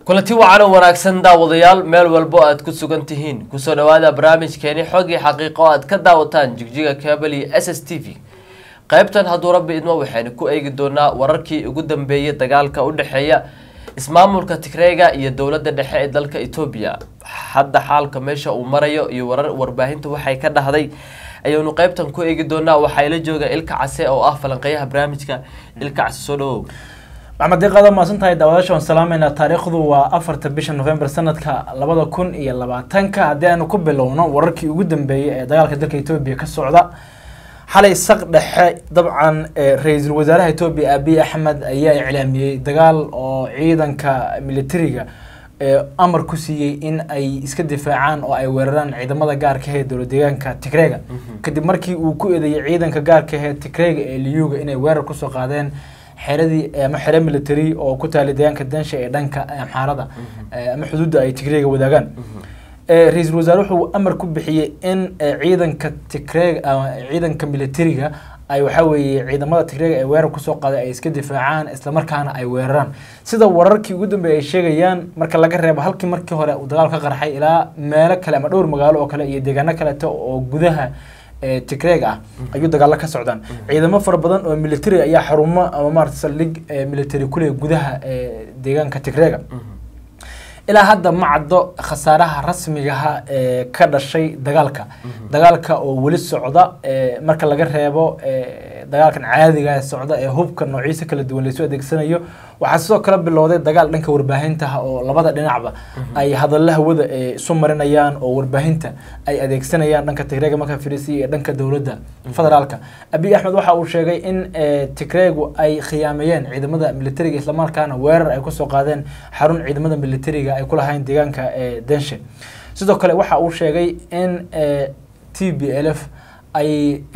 kulanti wacan oo wanaagsan daawadayaal meel walbo aad ku sugan tihiin kusoo dhawaada barnaamijkeeni xogii xaqiiqo o aad ka daawataan jigjiga kabel iyo s s t v qaybtan hadduu rabbi idmo waxaynu ku eegi doonaa wararkii ugu dambeeyay dagaalka u dhexeeya ismaamulka tigreega iyo dowladda dhexe ee dalka etoobiya hadda xaalka meesha uu marayo iyo warar warbaahinta waxay ka dhahday ayaynu qaybtan ku eegi doonaa waxaa ila jooga ilka case oo ah falanqeyaha barnaamijka ilka case soo dhawow maxmed diiqaada maasan tahay daawadaasha waan salaameynaa taariikhdu waa afarta bisha november sanadka labada kun iyo labaatanka haddii aanu ku bilowno wararkii ugu dambeeyey ee dagaalka dalka etoobiya ka socda xalay saq dhexe dabcan ra-iisul wasaaraha etoobiya abiy axmed ayaa iclaamiyey dagaal oo ciidanka militariga amar ku siiyey in ay iska difaacaan oo ay weeraraan ciidamada gaarka ee dowlad deegaanka tigreega kadib markii uu ku eedeeyey ciidanka gaarka ee tigreega ee liyuga inay weerar kusoo qaadeen xeradii ama xere military oo ku taala deegaanka dansha ee dhanka amxaarada ama xuduudda ay tigreega wadaagaan ra-iisul wasaare wuxuu amar ku bixiyey in ciidanka tigreeg ciidanka militariga ay waxaa weeye ciidamada tigreega ee weerar kusoo qaaday ay iska difaacaan islamarkaana ay weeraraan sida wararkii ugu dambeeyay ay sheegayaan marka laga reebo halkii markii hore uu dagaal ka qarxay ilaa meelo kale ama dhowr magaalo oo kale iyo deegaano kaleeto oo gudaha tigreeg ah ayuu dagaalo ka socdaan ciidamo fara badan oo military ayaa xarumo ama maarata saldhig military kuleh gudaha deegaanka tigreega ilaa hadda ma caddo khasaaraha rasmigaha ee ka dhashay dagaalka dagaalka oo weli socda marka laga reebo dagaalkan caadiga socda ee hubka noociisa kala duwan laysu adeegsanayo waxaa sidoo kale bilowday dagaal dhanka warbaahintaha oo labada dhinacba ay hadalla hawada isu marinayaan oo warbaahinta ay adeegsanayaan dhanka tigreega marka firisiya ee dhanka dowladda federaalka abiy axmed waxa uu sheegay in tigreegu ay khiyaameeyeen ciidamada militariga islamarkaana weerar ay kusoo qaadeen xarun ciidamada militariga ay ku lahayn deegaanka denshe sidoo kale waxa uu sheegay in t b l f ay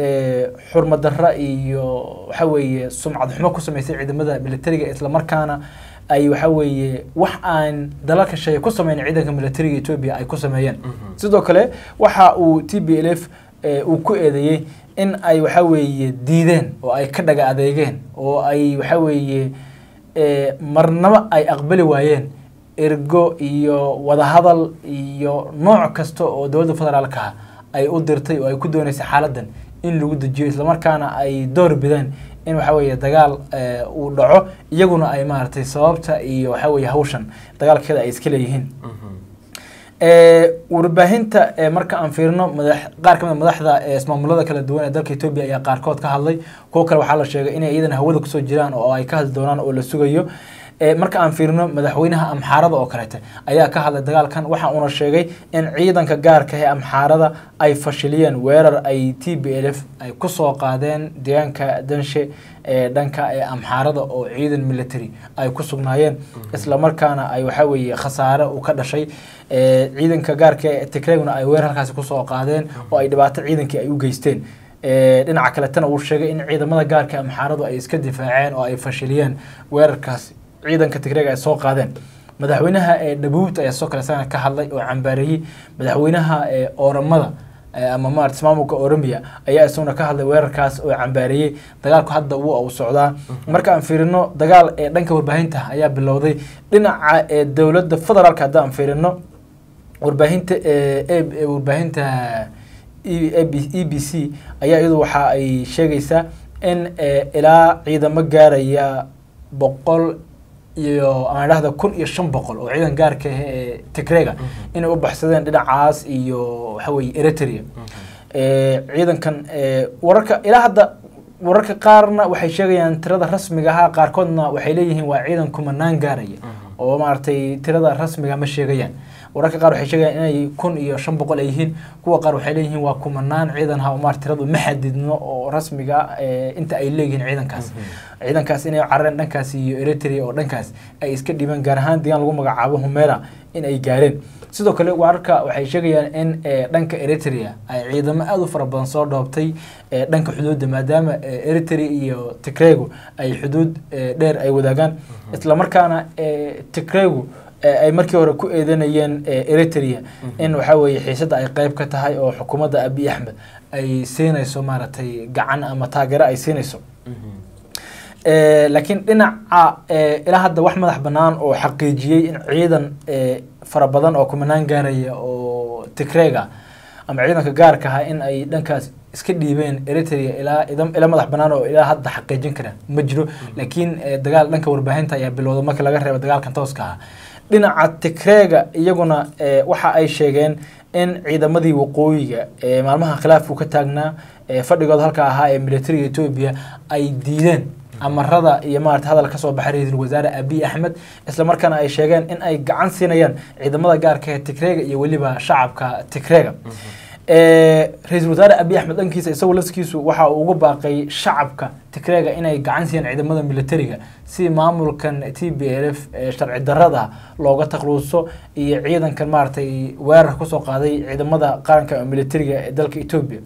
xurmadara iyo waxa weeye sumcad xumo ku sameysay ciidamada militariga islamarkaana ay waxa weeye wax aan dalalka shay ku sameyna ciidanka militariga etoobiya ay ku sameeyeen sidoo kale waxa uu t b l f uu ku eedeeyey in ay waxa weeye diideen oo ay ka dhaga adeegeen oo ay waxa weeye marnaba ay aqbali waayeen ergo iyo wadahadal iyo nooc kasta oo dowladda federaalka ah ay u dirtay oo ay ku dooneysay xaaladan in lagu dejiyo islamarkaana ay door bideen in waxa weeye dagaal uu dhaco iyaguna ay maaragtay sababta iyo waxa weeye hawshan dagaalkeeda ay iska leeyihiin warbaahinta marka aan fiirino madax qaar kamid madaxda ismaamulada kala duwan ee dalka etoobiya ayaa qaarkood ka hadlay kuwo kale waxaa la sheegay inay iyadana hawada kusoo jiraan oo ay ka hadli doonaan oo la sugayo marka aan fiirino madaxweynaha amxaarada oo kaleete ayaa ka hadlay dagaalkan waxa uuna sheegay in ciidanka gaarka ee amxaarada ay fashiliyeen weerar ay t b l f ay kusoo qaadeen deegaanka danshe ee dhanka ee amxaarada oo ciidan military ay ku sugnaayeen islamarkaana ay waxa weeye khasaare uu ka dhashay ciidanka gaarka ee tigreegna ay weerar halkaasi kusoo qaadeen oo ay dhibaato ciidankii ay u geysteen dhinaca kaletana uu sheegay in ciidamada gaarka amxaaradu ay iska difaaceen oo ay fashiliyeen weerarkaasi ciidanka tigreega ay soo qaadeen madaxweynaha ee dhabuut ayaa soo kale isagana ka hadlay oo cambaareeyey madaxweynaha ee ooramada ama maarata ismaamulka oromia ayaa isaguna ka hadlay weerarkaas oo cambaareeyey dagaalku hadda wuu u socdaa marka aan fiirino dagaal ee dhanka warbaahinta ayaa bilowday dhinaca ee dowladda federaalka hadda aan fiirino warbaahinta warbaahinta e b c ayaa iyadu waxa ay sheegaysaa in ilaa ciidamo gaaraya boqol iyo aan dhahda kun iyo shan boqol oo ciidan gaarka ah ee tigreega inay u baxsadeen dhinacaas iyo waxa weye eritrea ciidankan wararka ilaa hadda wararka qaarna waxay sheegayaan tirada rasmiga ahaa qaarkoodna waxay leeyihiin waa ciidan kumanaan gaaraya oo maaragtay tirada rasmiga ma sheegayaan wararka qaar waxay sheegayaan inay kun iyo shan boqol ay yihiin kuwa qaar waxay leeyihiin waa kumanaan ciidan ha maar tiradu ma xadidno oo rasmiga inta ay leeyihiin ciidankaas ciidankaas inay carareen dhankaas iyo eritrea oo dhankaas ay iska dhibeen gaar ahaan deegaan lagu magacaabo humera in ay gaareen sidoo kale wararka waxay sheegayaan in dhanka eritrea ay ciidamo aada u fara badan soo dhoobtay dhanka xuduudda maadaama eritrea iyo tigregu ay xuduud dheer ay wadaagaan islamarkaana tigregu ay markii hore ku eedanayeen eritrea in waxa weeye xiisadda ay qeyb ka tahay oo xukuumadda abiy axmed ay siinayso maaragtay gacan ama taageero ay siinayso Eh, laakiin dhinaca eh, ilaa hadda wax madax bannaan oo xaqiijiyey in ciidan eh, fara badan oo kumanaan gaaraya oo tigreega ama ciidanka gaarka ah in ay dhankaas iska dhiibeen eritrea ilaa idam- ila madax bannaan oo ilaa hadda xaqiijin kara ma jiro laakiin eh, dagaal dhanka warbaahinta ayaa bilowda marka laga reebo dagaalkan tooska ah dhinaca tigreega iyaguna eh, waxa ay sheegeen in ciidamadii waqooyiga ee maalmaha khilaafku ka taagnaa ee fadhigooda halka ahaa ee militariga etoobiya ay diideen amarada iyo maarata hadal ka soo baxay ra-iisul wasaare abiy axmed isla markaana ay sheegeen in ay gacan siinayaan ciidamada gaarka ee tigreega iyo weliba shacabka tigreega Eh, ra-iisul wasaare abiy axmed dhankiisa isagoo lafskiisu waxa uu ugu baaqay shacabka tigreega inay gacan siiyaan ciidamada militariga si maamulkan t b l f ee sharci darada looga takluuso iyo ciidankan maaragtay weerar kusoo qaaday ciidamada qaranka militariga ee dalka etoobiya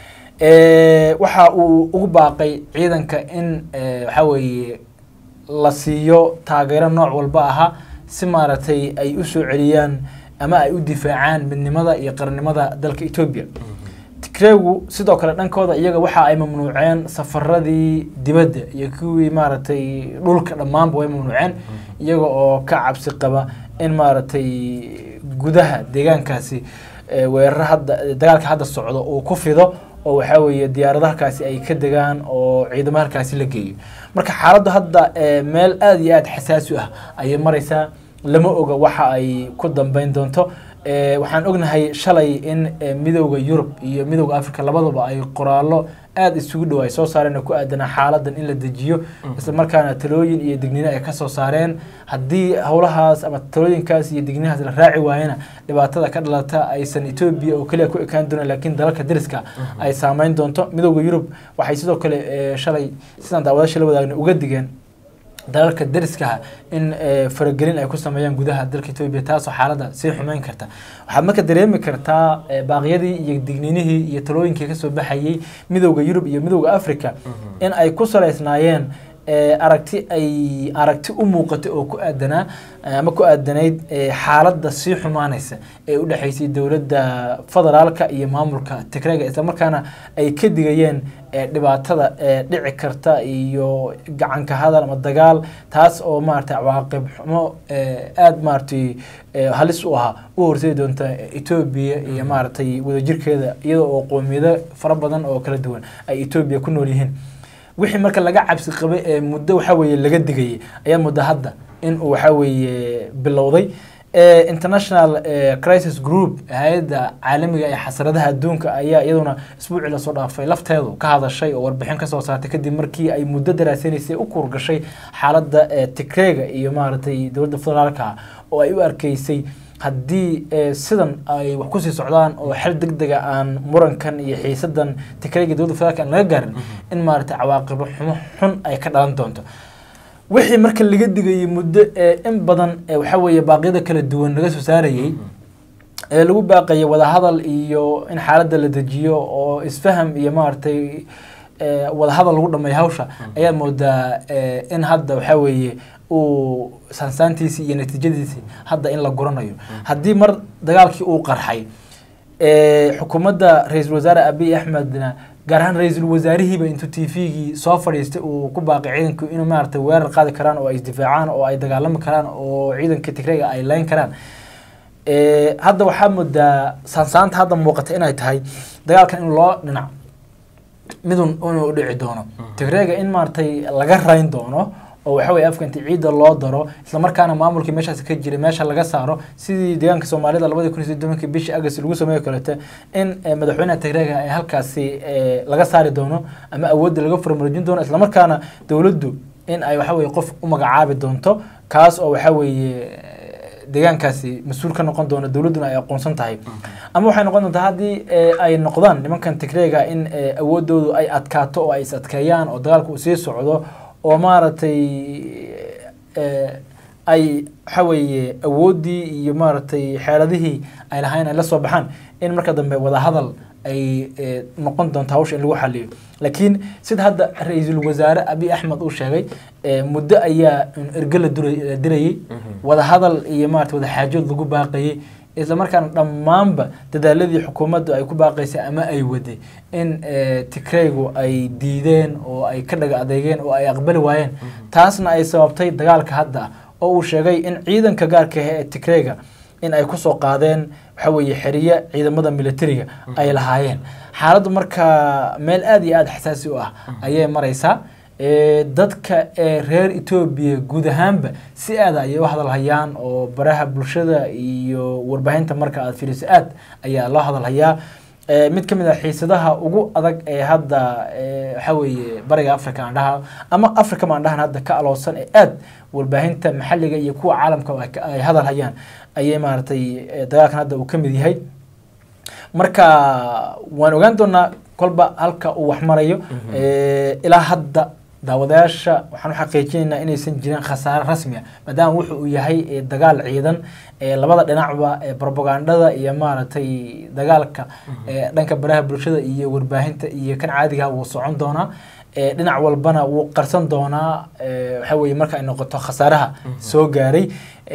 Eh, waxa uu ugu baaqay ciidanka in eh, waxa weeye la siiyo taageero nooc walba ahaa si maaragtay ay u soo celiyaan ama ay u difaacaan midnimada iyo qarannimada dalka etoobiya tigreegu sidoo kale dhankooda iyaga waxa ay mamnuuceen safaradii dibadda iyo kuwii maaragtay dhulka dhammaanba way mamnuuceen iyaga oo ka cabsi qaba in maaragtay gudaha deegaankaasi eh, weeraro hadda dagaalka hadda socdo uu ku fido oo waxaa weeye diyaarado halkaasi ay ka degaan oo ciidamo halkaasi la geeyo marka xaaladdu hadda eh, meel aada iyo aada xasaasi u ah ayay maraysaa lama oga waxa ay ku dambeyn doonto Eh, waxaan ognahay shalay in eh, midowda yurub iyo midowda africa labadaba ay qoraallo aada isugu dhow ay soo saareen oo ku aadanaa xaaladan in la dejiyo isla markaana talooyin iyo digniino ay kasoo saareen haddii howlahaas ama talooyinkaas iyo digniinahaas la raaci waayana dhibaatada ka dhalata aysan etoobiya oo keliya ku ekaan doonan laakiin dalalka dariska ay saameyn doonto midowda yurub waxay sidoo kale eh, shalay sidaan daawadasha la wadaagna uga digeen dalalka dariskaha in eh, faragelin ay ku sameeyaan gudaha dalka etoobiya taasoo xaaladda sii xumeyn karta waxaad marka dareemi kartaa eh, baaqyadii iyo digniinihii iyo talooyinkii kasoo baxayey midowda yurub iyo midowda africa in ay ku saleysnaayeen eh, aragti ay aragti u muuqatay oo ku aadanaa eh, ama ku aadanayd eh, xaaladda sii xumaanaysa ee u dhexaysay dowladda federaalka iyo maamulka tigreega islamarkaana ay ka digayeen eh, dhibaatada eh, dhici karta iyo gacanka hadal ama dagaal taas oo maaragtay cawaaqib xumo eh, aada maaragtay eh, halis u ahaa u horseedi doonta etoobiya iyo maaragtay wadajirkeeda iyada oo qoomiyado fara badan oo kala duwan ay etoobiya ku nool yihiin wixii marka laga cabsi qabay ee muddo waxa weeye laga digayay ayaa muddo hadda in uu waxa weeye bilowday Eh, international eh, crisis group hay-adda caalamiga ee xasaradaha adduunka ayaa iyaduna isbuucii lasoo dhaafay lafteedu ka hadashay oo warbixin kasoo saartay kadib markii ay muddo daraasanaysay u kurgashay xaaladda eh, tigreega iyo maaragtay dowladda federaalka ah oo ay u arkeysay haddii eh, sidan ay wax kusii socdaan oo xel deg dega aan murankan iyo xiisadan tigreega dowladda federaalka aan laga gaarin in maaragtay cawaaqibo xumo xun ay ka dhalan doonto wixii marka laga digayay muddo ee in badan ee waxaa weeye baaqyada kala duwan laga soo saarayay ee lagu baaqayay wadahadal iyo in xaaladda la dejiyo oo isfaham iyo maaragtay ee, wadahadal lagu dhameeyo hawsha ayaa moodaa ee, in hadda waxaa weeye uu sansaantiisii iyo natiijadiisii hadda in la guranayo haddii mar dagaalkii uu qarxay ee, xukuumadda ra-iisul wasaare abiy axmedna gaar ahaan ra-iisul wasaarihiiba intuu t v-gii soo fadhiistay uu ku baaqay ciidanku inuu maaragtay weerar qaadi karaan oo ay isdifaacaan oo ay dagaalami karaan oo ciidanka tigreega ay leyn karaan Eh, hadda waxaa moodaa saansaanta hadda muuqata inay tahay dagaalkan in loo dhinac midun inuu dhici doono tigreega in maaragtay laga rayn doono oo waxa weye afka inti ciidda loo daro islamarkaana maamulkii meeshaas ka jiray meesha laga saaro sidii deegaanka soomaalida labadii kun iyo soddonkii bishii agast lagu sameeyo kalete in eh, madaxweynaha tigreega ay halkaasi eh, laga saari doono ama awoodda laga furmarijin doono islamarkaana dowladdu in ay waxa weye qof u magacaabi doonto kaas oo waxa weeye deegaankaasi mas-uul ka noqon doono dowladduna ay aqoonsan tahay ama waxay noqon doontaa haddii eh, ay noqdaan nimankan tigreega in eh, awoodoodu ay adkaato oo ay is adkeeyaan oo dagaalku uu sii socdo oo maaragtay eh, ay waxa weeye awooddii iyo maaragtay xeeladihii ay lahayn ay la soo baxaan in marka dambe wadahadal ay eh, noqon doonto hawsha in lagu xaliyo laakiin sida hadda ra-iisul wasaare abiy axmed uu sheegay eh, muddo ayaa erge la dura- la dirayay wadahadal iyo maarata wadaxaajood lagu baaqayay islamarkaana dhammaanba dadaaladii xukuumaddu ay ku baaqaysay ama ay waday in tigraygu ay diideen oo ay ka dhaga adeegeen oo ay aqbali waayeen taasna ay sababtay dagaalka hadda ah oo uu sheegay in ciidanka gaarka ah ee tigrayga in ay kusoo qaadeen waxa weeye xeriye ciidamada militariga ay lahaayeen xaaladdu marka meel aada iyo aada xasaasi u ah ayay maraysaa dadka ee reer etoobiya guud ahaanba si aada ayay u hadalhayaan oo baraha bulshada iyo warbaahinta marka aada fiiriso aad ayaa loo hadalhayaa mid ka mid ah xiisadaha ugu adag ee hadda waxa weeye bariga africa aan dhaha ama africa maan dhahan hadda ka aloosan ee aad warbaahinta maxalliga iyo kuwa caalamka ay hadal hayaan ayay maaragtay dagaalkan hadda uu ka mid yahay marka waan ogaan doonaa kolba halka uu wax marayo ilaa hadda daawadayaasha waxaan u xaqiijinaynaa inaysan jirin khasaare rasmi ah maadaama wuxu uu yahay dagaal ciidan labada dhinacba propagandada iyo maaragtay dagaalka dhanka baraha bulshada iyo warbaahinta iyo kan caadigaha wuu socon doonaa dhinac walbana wuu qarsan doonaa waxa weye marka ay noqoto khasaaraha soo gaaray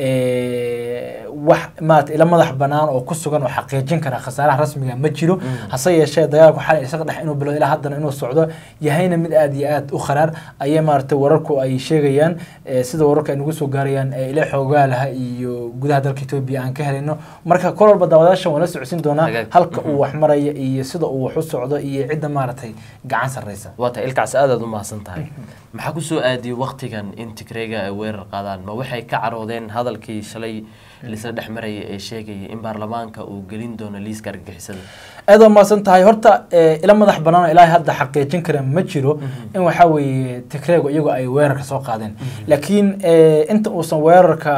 wax maarata ila madax banaan oo ku sugan oo xaqiijin kara khasaaraha rasmiga ma jiro hase yeeshee dagaalku xalay isaga dhex inuu bilo ilaa haddana inuu socdo yahayna mid aada iyo aada u kharaar ayay maaragtay wararku ay sheegayaan sida wararka ay nagu soo gaarayaan ila xoogaalaha iyo gudaha dalka etoobiya aan ka helayno marka kol walba daawadaashan waan la socodsiin doonaa halka uu wax maraya iyo sida uu wax u socdo iyo cidda maaragtay gacan sarreysa waa tahay ilkaas aadaad u mahadsan tahay maxaa kusoo aadiyey waktigan in tigreyga ay weerar qaadaan ma waxay ka caroodeen hadalkii shalay lisla dhex maraya ee sheegaya in baarlamaanka uu gelin doono liiska argagixisada aad waa mahadsan tahay horta ila madax banaan ilaahay hadda xaqiijin kara ma jiro in waxaa weeye tigreygu iyagu ay weerarka soo qaadeen laakiin inta uusan weerarka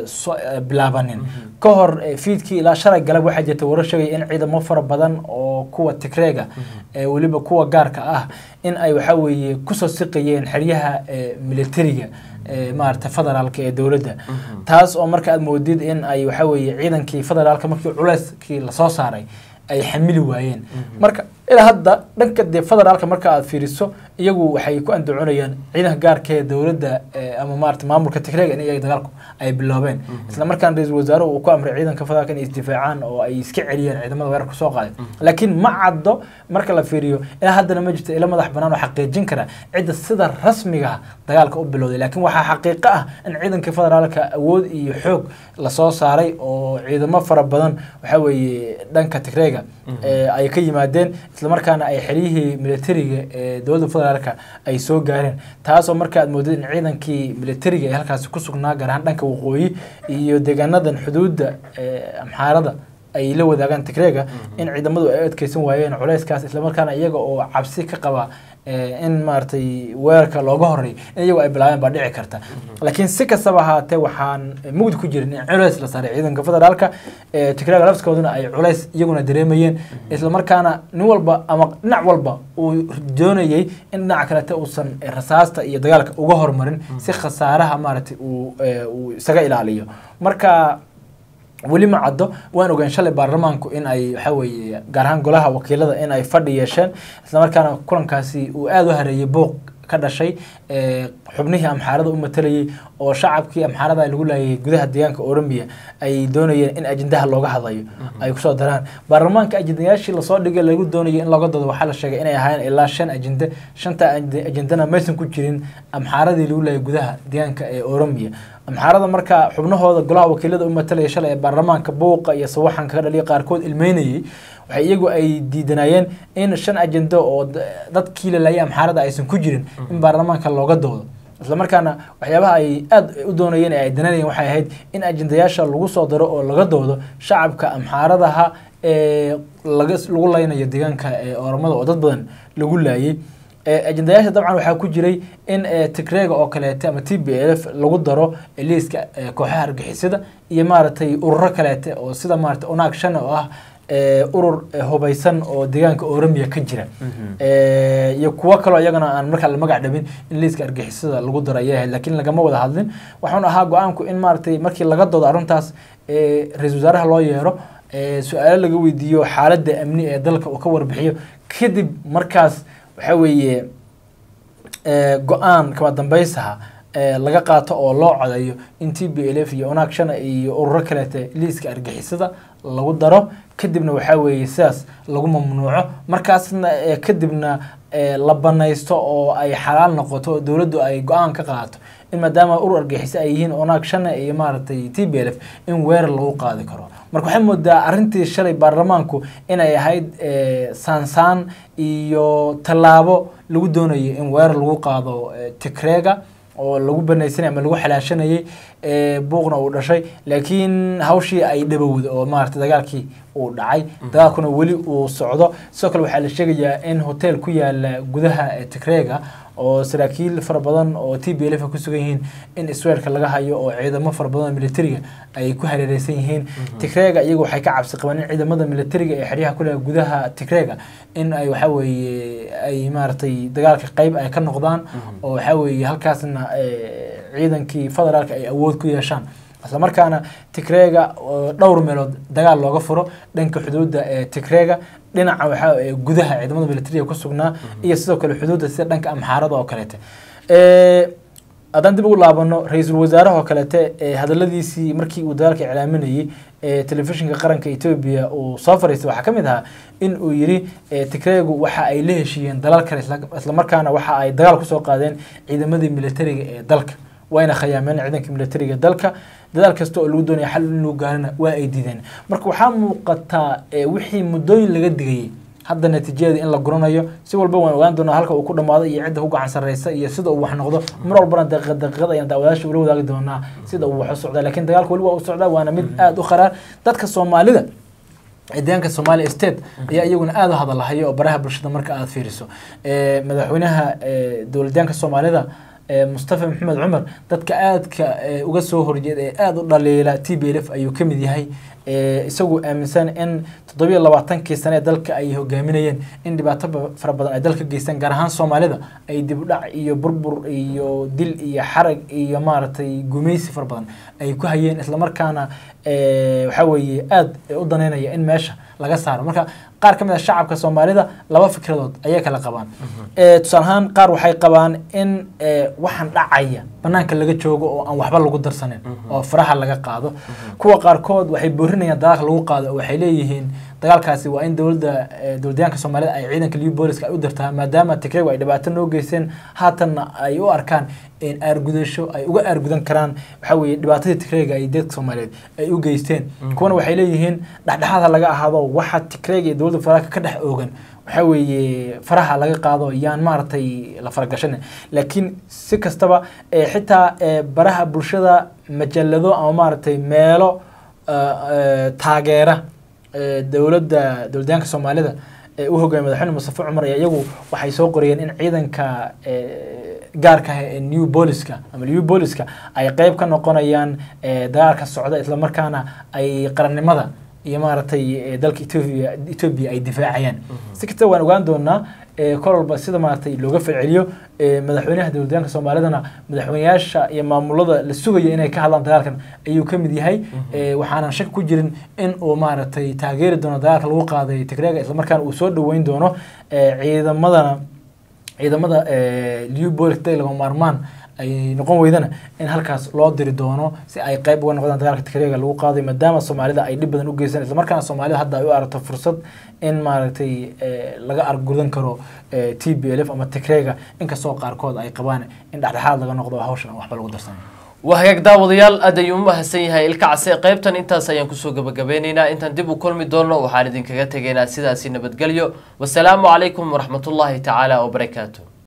bilaabanin ka hor fiidkii ilaa shalay galab waxaa jirta warar sheegaya in ciidamo fara badan oo kuwa tigreyga weliba kuwa gaarka ah in ay waxaa weeye kusoo siqayeen xeryaha militariga maarata federaalka ee dowladda taas oo marka aad moodid in ay waxa weeye ciidankii federaalka markii culeyskii lasoo saaray ay xamili waayeen marka ilaa hadda dhanka dee federaalka marka aad fiiriso iyagu waxay ku andacoonayaan ciidanka gaarka ee dowladda ama maarata maamulka tigreega in iyaga dagaalku ay biloobeen isla markaan ra-iisul wasaaruhu uu ku amray ciidanka federaalka inay isdifaacaan oo ay iska celiyaan ciidamada weerarka soo qaaday laakiin ma caddo marka la fiiriyo ilaa haddana ma jirto ila madax banaan oo xaqiijin kara cidda sida rasmiga dagaalka u bilowday laakiin waxaa xaqiiqo ah in ciidanka federaalka awood iyo xoog lasoo saaray oo ciidamo fara badan waxa weeye dhanka tigreega ay ka yimaadeen islamarkaana ay xeryihii militariga ee dowladda federaalka ay soo gaareen taasoo marka aad moodid in ciidankii militariga ee halkaasi ku sugnaa gaar ahaan dhanka waqooyi iyo deegaanadan xuduudda amxaarada ay la wadaagaan tigreega in ciidamadu ay adkeysan waayeen culeyskaas islamarkaana iyaga oo cabsi ka qaba in maaragtay weerarka looga horeey in iyagu ay bilaabeen baa dhici karta laakiin si kastaba ahaatee waxaan mugdi ku jirin in culeys la saaray ciidanka federaalka tigreega lafskooduna ay culeys iyaguna dareemayeen islamarkaana nin walba ama dhinac walba uu doonayay in dhinaca kalete uusan rasaasta iyo dagaalka uga hormarin si khasaaraha maaragtay uu isaga ilaaliyo marka weli ma caddo waan ogaan shalay baarlamaanku in ay waxa weeye gaar ahaan golaha wakiilada in ay fadhi yeesheen islamarkaana kulankaasi uu aada u hareeyay booq ka dhashay xubnihii amxaarada u matalayay oo shacabkii amxaarada lagu laayay gudaha deegaanka oromia ay doonayeen in ajendaha looga hadlayo ay kusoo daraan baarlamaanka ajendayaashii lasoo dhigay lagu doonayo in looga doodo waxaa la sheegay inay ahaayeen ilaa shan ajende shanta ajendana maysan ku jirin amxaaradii lagu laayay gudaha deegaanka ee oromia amxaarada marka xubnahooda golaha wakiilada u matalaya shalay ee baarlamaanka buuqa iyo sawaxanka ka dhaliya qaarkood ilmeynayay waxay iyagu ay diidanayeen in shan ajendo oo dadkii lalaayay amxaarada aysan ku jirin in baarlamaanka looga doodo islamarkaana waxyaabaha ay aada u doonayeen ee ay dananayeen waxay ahayd in ajendayaasha lagu soo daro oo laga doodo shacabka amxaaradaha ee laga lagu laynayo deegaanka ee oromada oo dad badan lagu laayay ajendayaasha dabcan waxaa ku jiray in tigreega oo kaleete ama t b f lagu daro liiska kooxaha argixisada iyo maaragtay ururo kaleete oo sida maarata onaag shan oo ah urur hubaysan oo deegaanka oromia ka jira iyo kuwo kaloo iyagana aan markaa la magac dhabin in liiska argixisada lagu daro ayay ahayd laakiin lagama wada hadlin waxaana ahaa go-aanku in maaragtay markii laga doodo arrintaas ra-isul wasaaraha loo yeero su-aalo laga weydiiyo xaaladda amni ee dalka uu ka warbixiyo kadib markaas waxa weeye go-aan kama dambeysaha laga qaato oo loo codeeyo in t b l f iyo onaag shana iyo ururo kaleete liiska argixisada lagu daro kadibna waxaa weeye sidaas lagu mamnuuco markaasna kadibna la banaysto oo ay xalaal noqoto oo dowladdu ay go-aan ka qaato in maadaama urur argixisa ay yihiin onaag shana iyo maaragtay t b l f in weerar lagu qaadi karo marka waxay moodaa arrintii shalay baarlamaanku inay ahayd saansaan iyo tallaabo lagu doonayo in weerar lagu qaado tigreega oo lagu banaysanay ama lagu xalaashanayay buuqna uu dhashay laakiin hawshii ay dhabowda oo maaragtay dagaalkii uu dhacay dagaalkuna weli uu socdo sidoo kale waxaa la sheegayaa in hotel ku yaala gudaha tigreega oo saraakiil fara badan oo t b l f ku sugan yihiin in israelka laga hayo oo ciidamo fara badan oo militariga ay ku hareereysan yihiin tigreega iyagu waxay ka cabsi qabaan in ciidamada militariga ee xeryaha ku leh gudaha tigreega in ay waxa weeye ay maaragtay dagaalka qeyb ay ka noqdaan oo waxa weeye halkaasna ciidankii federaalka ay awood ku yeeshaan isla markaana tigreega dhowr meelood dagaal looga furo dhanka xuduudda ee tigreega dhinaca waxaa gudaha ciidamada militariga ku sugnaa iyo sidoo kale xuduudda sida dhanka amxaarada oo kaleete haddaan dib ugu laabano ra-iisul wasaaraha oo kaleete hadaladiisii markii uu dagaalka iclaaminayey telefishinka qaranka etoobiya uu soo fariistay waxaa ka mid ahaa in uu yidhi tigreegu waxa ay la heshiiyeen dalal kale islamarkaana waxa ay dagaal kusoo qaadeen ciidamadii militariga ee dalka wayna khayaameen ciidanka militariga dalka dadaal kasta oo lagu doonaya xal in lagu gaarana waa ay diideen marka waxaa muuqataa wixii muddooyin laga digayay hadda natiijada in la guranayo si walba waan ogaan doonaa halka uu ku dhamaado iyo cidda ku gacan sarreysa iyo sida uu wax noqdo mar walbana daqiiqad daqiiqad ayaan daawadaasha ula wadaagi doonaa sida uu wax u socdaa laakiin dagaalka weli waa u socdaa waana mid aada u kharaar dadka soomaalida deegaanka somalia state ayaa iyaguna aada u hadalahaya oo baraha bulshada marka aada fiiriso madaxweynaha dowladyaanka soomaalida mustafa maxamed cumar dadka aadka uga soo horjeeda ee aada u dhaliila t b l f ayuu ka mid yahay isagu aaminsan in toddobiyo labaatankii sane ee dalka ay hogaaminayeen in dhibaato fara badan ay dalka geystaan gaar ahaan soomaalida ay dib u dhac iyo burbur iyo dil iyo xarag iyo maaragtay gumaysi fara badan ay ku hayeen islamarkaana waxaa weeye aada u daneynaya in meesha laga saaro marka qaar ka mid a shacabka soomaalida laba fikradood ayay kala qabaan tusaale ahaan qaar waxay qabaan in waxaan dhacaya banaanka laga joogo oo aan waxba lagu darsanin oo faraha laga qaado kuwa qaarkood waxay boorinayaan dagaalka lagu qaado oo waxay leeyihiin dagaalkaasi waa in dowladda dowladyaanka soomaalida ay ciidanka liu booliska ay u dirtaa maadaama tigregu ay dhibaato noo geysteen haatanna ay u arkaan aargudasho ay uga aargudan karaan waxaa weeye dhibaatadii tigreyga ay dadka soomaaliyeed ay u geysteen kuwana waxay leeyihiin dhexdhexaad ha laga ahaado waxa tigreyga iyo dowladda federaalka ka dhex oogan waxaa weeye faraha laga qaado yaan maaragtay la faragashan laakiin si kastaba xitaa baraha bulshada majalado ama maaragtay meelo taageera dowladda dowladyaanka soomaalida ee u hogaamiya madaxweyne mustafa cumar ayaa iyagu waxay soo qorayeen in ciidanka gaarka ah ee new booliska ama new booliska ay qeyb ka noqonayaan dagaalka socda islamarkaana ay qarannimada iyo maaragtay dalka etoobiya etoobiya ay difaacayaan si kastaba waan ogaan doonaa kol walba sida maaragtay looga falceliyo madaxweynaha dowladyaanka soomaalidana madaxweyneyaasha iyo maamulada la sugayo inay ka hadlaan dagaalkan ayuu ka mid yahay waxaanan shaki ku jirin in uu maaragtay taageeri doono dagaalka lagu qaaday tigreega islamarkaana uu soo dhaweyn doono ciidamadana ciidamada liubolik day lagama maarmaan ay noqon weydana in halkaas loo diri doono si ay qeyb uga noqdaan dagaalka tigreega lagu qaaday maadaama soomaalida ay dhib badan u geysan islamarkaana soomaalida hadda ay u aragto fursad in maaragtay laga argudan karo t b l f ama tigreega inkastoo qaarkood ay qabaan in dhexdhexaad laga noqdo hawshan waxba lagu darsan waa hagaag daawadayaal aad ayuu u mahadsan yahay ilka case qaybtan intaas ayaan kusoo gabagabeyneynaa intaan dib u kulmi doono waxaan idinkaga tegaynaa sidaasi nabadgelyo wasalaamu calaykum waraxmatullaahi tacaala wabarakaatu